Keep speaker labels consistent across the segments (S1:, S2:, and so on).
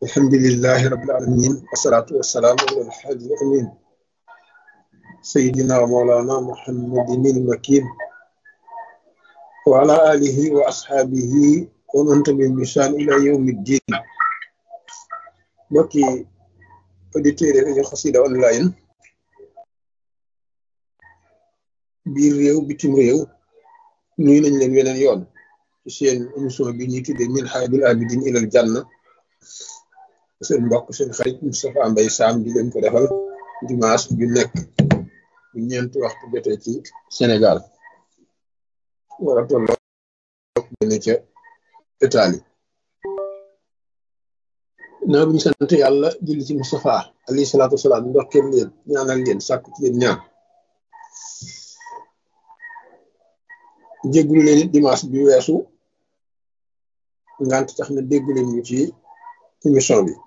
S1: الحمد لله رب العالمين والصلاة والسلام على الحاج الأمين سيدنا ومولانا محمد المكين وعلى آله وأصحابه ومن تبعهم بإحسان إلى يوم الدين mbokki auditeurs yi rajo Xassida online biir réew bitim réew nuyu nañ leen weneen yoon ci seen émission bi ñuy tuddee min haadil abidin ilal janna seen mbokk seen xarit Moustapha Mbaye Sam di leen ko defal dimanche ju nekk bu ñeenti waxtu jotee ci Sénégal wala tolloo dene ca Italie naa bu ñu sant yàlla julli ci Moustapha alayhi salaatu wasalaam ndokkeel leen ñaanal leen sàkku ci leen ñaan jéggulu leen it dimanche bi weesu ngant tax na déggu leen ñu ci émission bi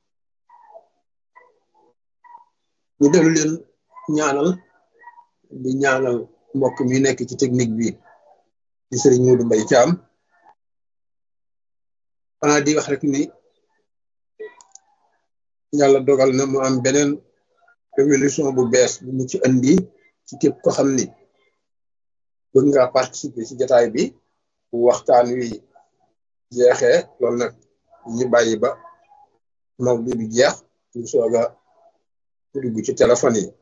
S1: ñu dellu leen ñaanal di ñaanal mbokk mi nekk ci technique bi di Serigne Modou Mbaye Thiam xanaa di wax rek ni yàlla dogal na mu am beneen révolution bu bees bu mu ci andi ci képp ko xam ni bëgg nga participer ci jataay bi waxtaan wi jeexee loolu nag ñu bàyyi ba maw bi bi jeex ñu soog a dugg ci téléphone yi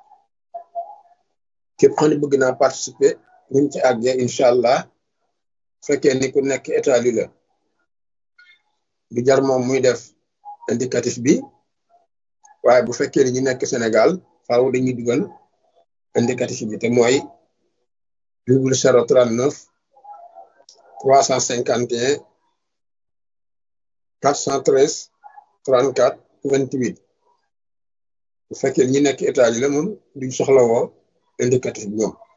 S1: képp xam ne bëgg naa participer ñu ci àggee incha allah fekkee ni ku nekk Italie la du jar moom muy def indicatif bi waaye bu fekkee ni ñu nekk Sénégal faaw dañuy dugal indicatif bi te mooy double zéro trente neuf trois cent cinquante et un quatre cent treize trente quatre vingt huit bu fekkee ñi nekk Italie la moom duñ soxla woo indicatif bi ñoom